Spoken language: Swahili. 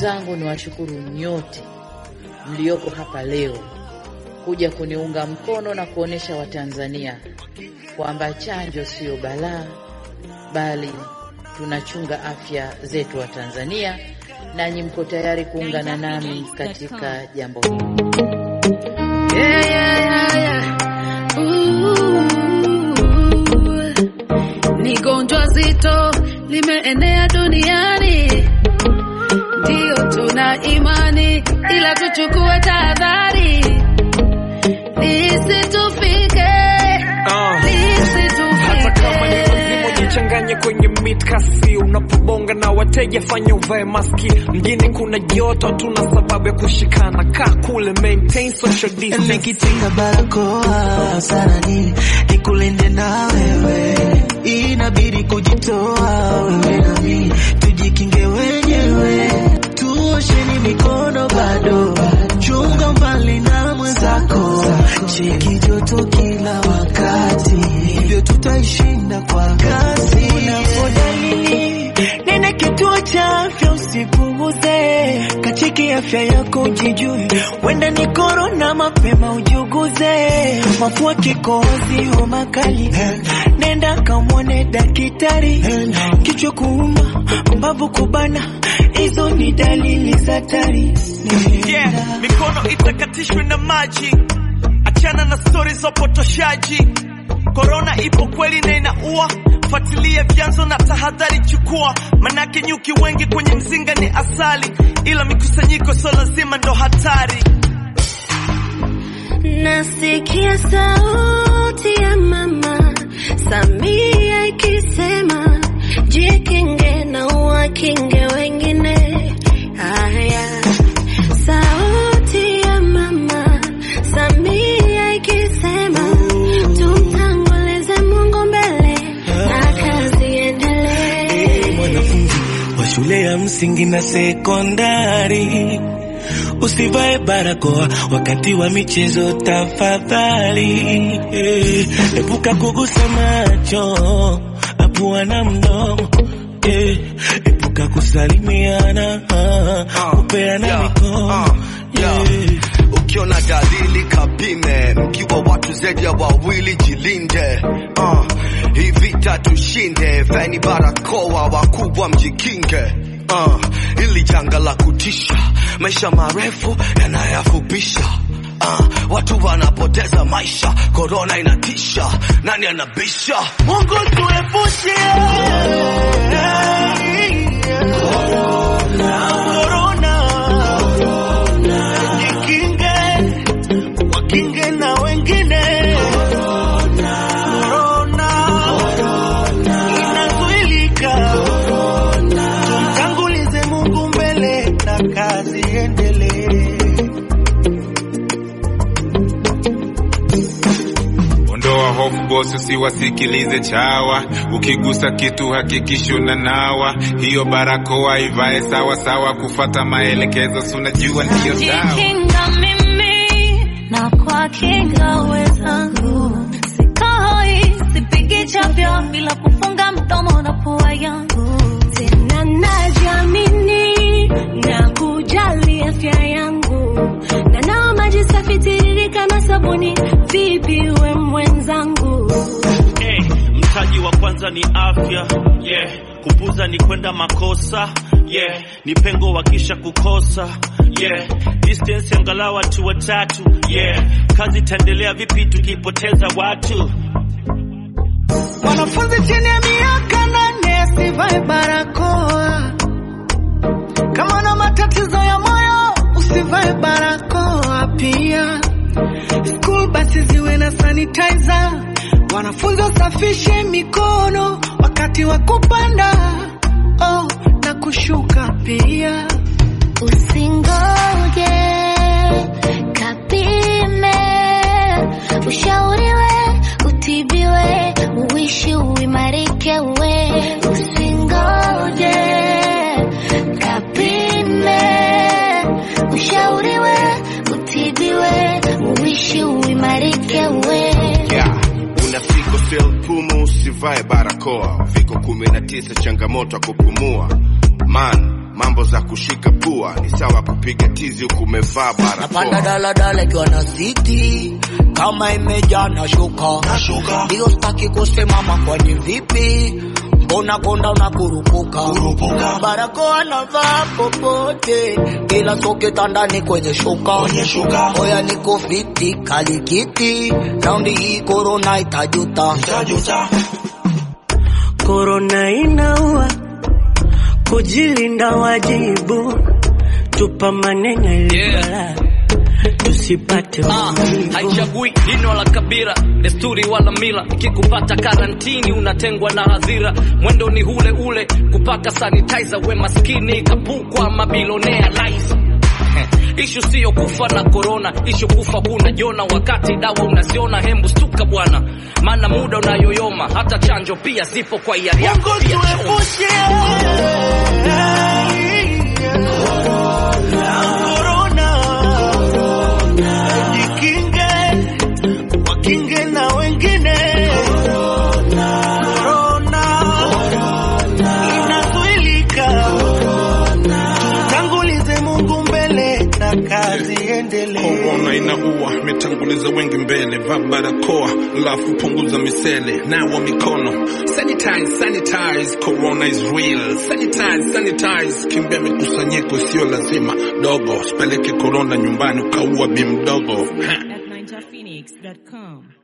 zangu ni washukuru nyote mlioko hapa leo kuja kuniunga mkono na kuonesha Watanzania kwamba chanjo siyo balaa, bali tunachunga afya zetu wa Tanzania, nanyi mko tayari kuungana nami katika jambo hili. Yeah, yeah, yeah, yeah. Ooh. Ni gonjwa zito limeenea duniani, ndiyo tuna imani, ila tuchukue tahadhari lisitufike, Ah. hata kama ni lazima lisitufike. ujichanganye kwenye mitkasi unapobonga na wateja fanya uvae maski mjini kuna joto tuna sababu ya kushikana kaa kule maintain social distance nikitinga barakoa sana nini nikulinde na wewe inabidi kujitoa wewe na mimi tujikinge wenyewe tuosheni mikono bado chunga mbali na mwenzako cheki joto kila wakati hivyo tutaishinda kwa kasi unapodalili nene kituo cha afya usipuuze kacheki afya yako ujijue wenda ni korona mapema ujuguze mafua kikohozi homa kali nenda kamwone dakitari kichwa kuuma mbavu kubana hizo ni dalili za hatari yeah, mikono itakatishwe na maji, achana na stori za upotoshaji. Korona ipo kweli na inaua, fuatilia vyanzo na tahadhari chukua, manake nyuki wengi kwenye mzinga ni asali, ila mikusanyiko sio lazima ndo hatari. Nasikia sauti ya mama Samia ikisema jikinge na uwakinge wengine. Haya, sauti ya mama Samia ikisema tumtangulize Mungu mbele na kazi iendelee. mwanafunzi wa shule ya msingi na sekondari usivae barakoa wakati wa michezo tafadhali. Eh, Epuka kugusa macho, apua na mdomo. Eh, Epuka kusalimiana, ah, kupeana yeah, mikono. ah, yeah. Eh, ukiona dalili kapime mkiwa watu zaidi ya wawili jilinde uh, hii vita tushinde feni barakoa wakubwa mjikinge uh, ili janga la kutisha maisha marefu yanayafupisha Uh, watu wanapoteza maisha, korona inatisha, nani anabisha? Mungu tuepushe korona, jikinge, wakinge na wengine. Korona inazuilika, tumtangulize Mungu mbele na kazi endelee. Ondoa hofu bosi, usiwasikilize chawa. Ukigusa kitu hakikisha unanawa. Hiyo barakoa ivae sawa sawa, kufata maelekezo, si unajua ndiyo sawa. Najikinga mimi na kwa kinga wenzangu, sikoi sipigi chavyo bila kufunga mdomo na pua yangu, tena najiamini na kujali afya yangu, na nawa maji safi tiririka na sabuni, vipi we mwenzangu? Hey, mtaji wa kwanza ni afya yeah. Kupuza ni kwenda makosa yeah. Ni pengo wakisha kukosa yeah. Distance angalau watu watatu yeah. Kazi itaendelea vipi tukipoteza watu? Mwanafunzi chini ya miaka nane asivae barakoa. Kama una matatizo ya moyo usivae barakoa pia. School basi ziwe na sanitizer. Wanafunzi wasafishe mikono wakati wa kupanda oh, na kushuka pia. Usingoje kapime, ushauriwe, utibiwe, uishi uimarike we. Usingoje kapime, ushauriwe, utibiwe, uishi uimarike we. Yeah. Unafiko sel pumu usivae barakoa. Viko kumi na tisa changamoto ya kupumua. Man, mambo za kushika pua ni sawa kupiga tizi huku umevaa napanda barakoa daladala ikiwa na siti kama imejaa na shuka ndio staki kusimama kwani vipi mbona konda unakurupuka barakoa navaa popote ila soketa ndani kwenye shuka oya niko fiti kalikiti raundi hii korona itajuta Korona inaua, kujilinda wajibu, tupa maneno ilibala, tusipate Ah, maumivu. haichagui dini wala kabila, desturi wala mila. Ikikupata karantini unatengwa na hadhira, mwendo ni ule ule, kupaka sanitizer. We maskini kapukwa mabilionea lies Ishu siyo kufa na korona, ishu kufa kuna jona, wakati dawa unaziona. Hembu stuka bwana, maana muda unayoyoma, hata chanjo pia zipo kwa hiari yako Mungu pia choma. tuepushe korona, jikinge, wakinge na wengine. Korona inazuilika, tangulize Mungu mbele na kazi endelee. Korona inaua, imetanguliza wengi mbele. Vaa barakoa, alafu punguza misele. Nawa mikono, sanitize, sanitize. Corona is real. Sanitize, sanitize. Kimbia mikusanyiko sio lazima. Dogo, sipeleke korona nyumbani ukaua bi mdogo. Ha. at ninjaphoenix.com.